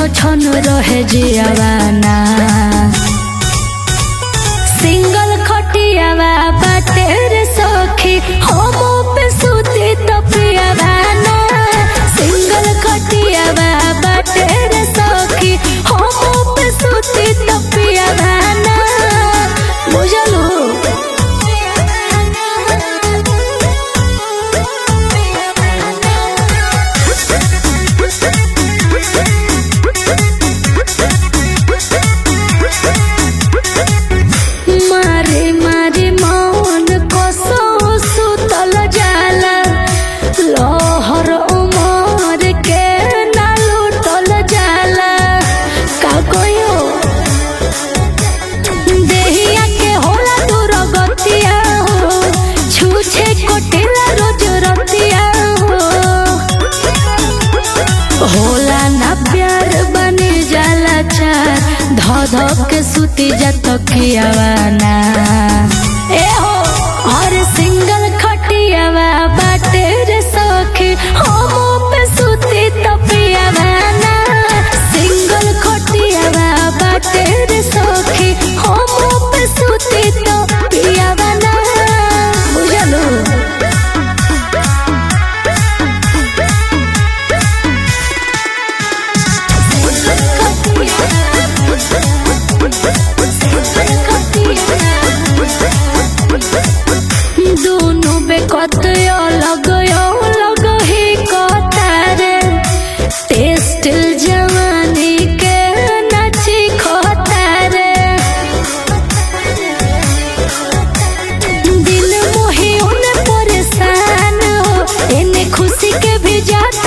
छन रहे जियावाना सिंगल खटियावा बाटे रे सखी हम पे सुती तो पियावाना सिंगल खटियावा बाटे रे सखी हम पे सुती तो पियावाना बुझलू मारे मारे मौन कसो सुतल जाला लहर उमर के ना लुटल जाला का कहियो देहिया के होला दूर गतिया हो छूछे कोटेला रोज रतिया हो होला ना प्यार बने जाला चार ध ध के सुती जत कियावाना ए हो और सिंगल खटियावा बाटे रे सखी हम पे सुती तो पियावाना सिंगल खटियावा बाटे रे सखी हम पे सुती तो पियावाना बुझलू दोनों बेकत अलग अलग ही कतारे टेस्ट जवानी के नची खतारे दिल मोही उन परेशान हो इन्हें खुशी के भी जात